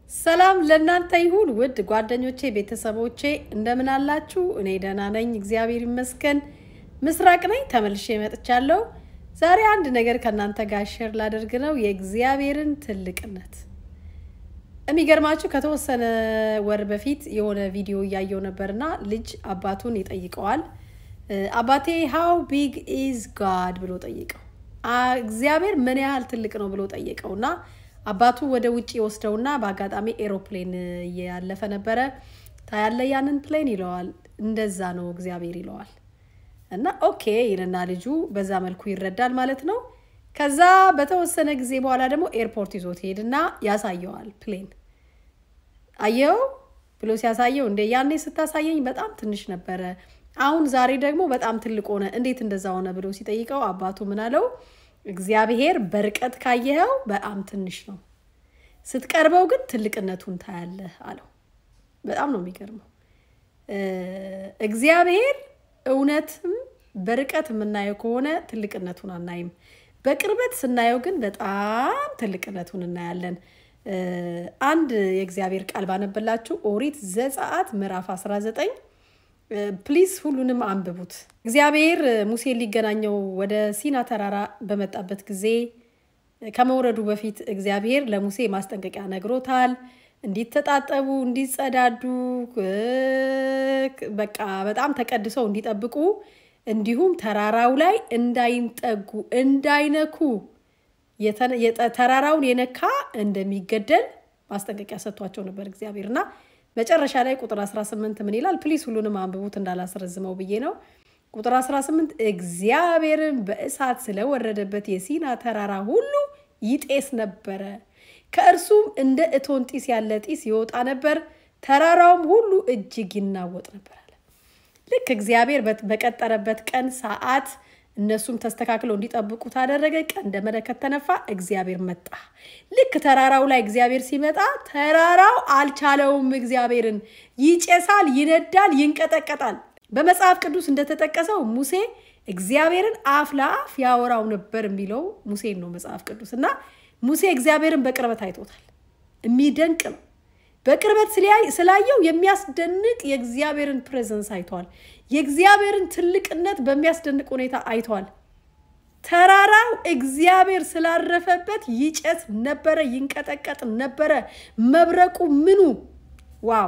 ሰላም ለእናንተ ይሁን ውድ ጓደኞቼ፣ ቤተሰቦቼ እንደምን አላችሁ? እኔ ደህና ነኝ፣ እግዚአብሔር ይመስገን። ምስራቅ ነኝ፣ ተመልሼ መጥቻለሁ። ዛሬ አንድ ነገር ከእናንተ ጋር ሼር ላደርግ ነው፣ የእግዚአብሔርን ትልቅነት። የሚገርማችሁ ከተወሰነ ወር በፊት የሆነ ቪዲዮ እያየው ነበርና ልጅ አባቱን ይጠይቀዋል። አባቴ ሃው ቢግ ኢዝ ጋድ ብሎ ጠይቀው፣ እግዚአብሔር ምን ያህል ትልቅ ነው ብሎ ጠየቀው እና አባቱ ወደ ውጭ ወስደውና በአጋጣሚ ኤሮፕሌን እያለፈ ነበረ። ታያለ ያንን ፕሌን ይለዋል። እንደዛ ነው እግዚአብሔር ይለዋል። እና ኦኬ ይልና ልጁ በዛ መልኩ ይረዳል ማለት ነው። ከዛ በተወሰነ ጊዜ በኋላ ደግሞ ኤርፖርት ይዞት ሄድና ያሳየዋል። ፕሌን አየው ብሎ ሲያሳየው እንደ ያኔ ስታሳየኝ በጣም ትንሽ ነበረ፣ አሁን ዛሬ ደግሞ በጣም ትልቅ ሆነ፣ እንዴት እንደዛ ሆነ ብሎ ሲጠይቀው አባቱ ምን አለው? እግዚአብሔር በርቀት ካየኸው በጣም ትንሽ ነው፣ ስትቀርበው ግን ትልቅነቱን ታያለህ አለው። በጣም ነው የሚገርመው። እግዚአብሔር እውነትም በርቀት የምናየው ከሆነ ትልቅነቱን አናይም። በቅርበት ስናየው ግን በጣም ትልቅነቱን እናያለን። አንድ የእግዚአብሔር ቃል ባነበላችሁ ኦሪት ዘጸአት ምዕራፍ 19 ፕሊዝ ሁሉንም አንብቡት። እግዚአብሔር ሙሴን ሊገናኘው ወደ ሲና ተራራ በመጣበት ጊዜ ከመውረዱ በፊት እግዚአብሔር ለሙሴ ማስጠንቀቂያ ነግሮታል። እንዲተጣጠቡ፣ እንዲጸዳዱ፣ በቃ በጣም ተቀድሰው እንዲጠብቁ እንዲሁም ተራራው ላይ እንዳይንጠጉ፣ እንዳይነኩ ተራራውን የነካ እንደሚገደል ማስጠንቀቂያ ሰጥቷቸው ነበር እግዚአብሔር እና መጨረሻ ላይ ቁጥር 18 ምን ይላል? ፕሊስ ሁሉንም አንብቡት እንዳላስረዝመው ብዬ ነው። ቁጥር 18 እግዚአብሔርን በእሳት ስለወረደበት የሲና ተራራ ሁሉ ይጤስ ነበረ፣ ከእርሱም እንደ እቶን ጢስ ያለ ጢስ ይወጣ ነበር፣ ተራራውም ሁሉ እጅግ ይናወጥ ነበር አለ። ልክ እግዚአብሔር በቀጠረበት ቀን ሰዓት እነሱም ተስተካክለው እንዲጠብቁ ታደረገ። ቀንደ መለከት ተነፋ፣ እግዚአብሔር መጣ። ልክ ተራራው ላይ እግዚአብሔር ሲመጣ ተራራው አልቻለውም። እግዚአብሔርን ይጨሳል፣ ይነዳል፣ ይንቀጠቀጣል። በመጽሐፍ ቅዱስ እንደተጠቀሰው ሙሴ እግዚአብሔርን አፍ ለአፍ ያወራው ነበር የሚለው ሙሴን ነው መጽሐፍ ቅዱስ እና ሙሴ እግዚአብሔርን በቅርበት አይቶታል። የሚደንቅ ነው። በቅርበት ስላየው የሚያስደንቅ የእግዚአብሔርን ፕሬዘንስ አይተዋል። የእግዚአብሔርን ትልቅነት በሚያስደንቅ ሁኔታ አይተዋል። ተራራው እግዚአብሔር ስላረፈበት ይጨስ ነበረ፣ ይንቀጠቀጥ ነበረ። መብረቁ ምኑ ዋው!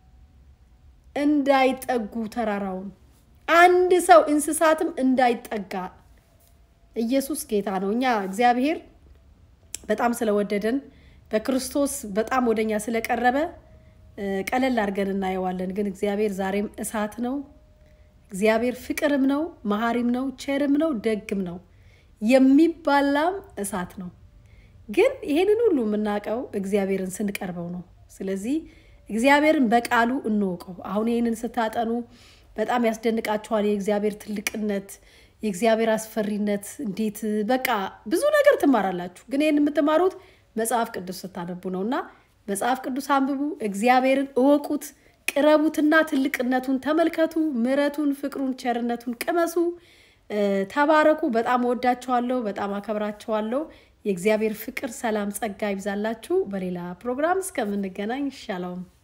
እንዳይጠጉ ተራራውን አንድ ሰው እንስሳትም እንዳይጠጋ። ኢየሱስ ጌታ ነው። እኛ እግዚአብሔር በጣም ስለወደደን በክርስቶስ በጣም ወደኛ ስለቀረበ ቀለል አድርገን እናየዋለን። ግን እግዚአብሔር ዛሬም እሳት ነው። እግዚአብሔር ፍቅርም ነው፣ መሐሪም ነው፣ ቸርም ነው፣ ደግም ነው፣ የሚባላም እሳት ነው። ግን ይሄንን ሁሉ የምናውቀው እግዚአብሔርን ስንቀርበው ነው። ስለዚህ እግዚአብሔርን በቃሉ እንወቀው። አሁን ይህንን ስታጠኑ በጣም ያስደንቃችኋል። የእግዚአብሔር ትልቅነት፣ የእግዚአብሔር አስፈሪነት እንዴት በቃ ብዙ ነገር ትማራላችሁ። ግን ይህን የምትማሩት መጽሐፍ ቅዱስ ስታነቡ ነው እና መጽሐፍ ቅዱስ አንብቡ፣ እግዚአብሔርን እወቁት፣ ቅረቡትና ትልቅነቱን ተመልከቱ፣ ምሕረቱን፣ ፍቅሩን፣ ቸርነቱን ቅመሱ፣ ተባረኩ። በጣም እወዳችኋለሁ፣ በጣም አከብራችኋለሁ። የእግዚአብሔር ፍቅር፣ ሰላም፣ ጸጋ ይብዛላችሁ። በሌላ ፕሮግራም እስከምንገናኝ ሻሎም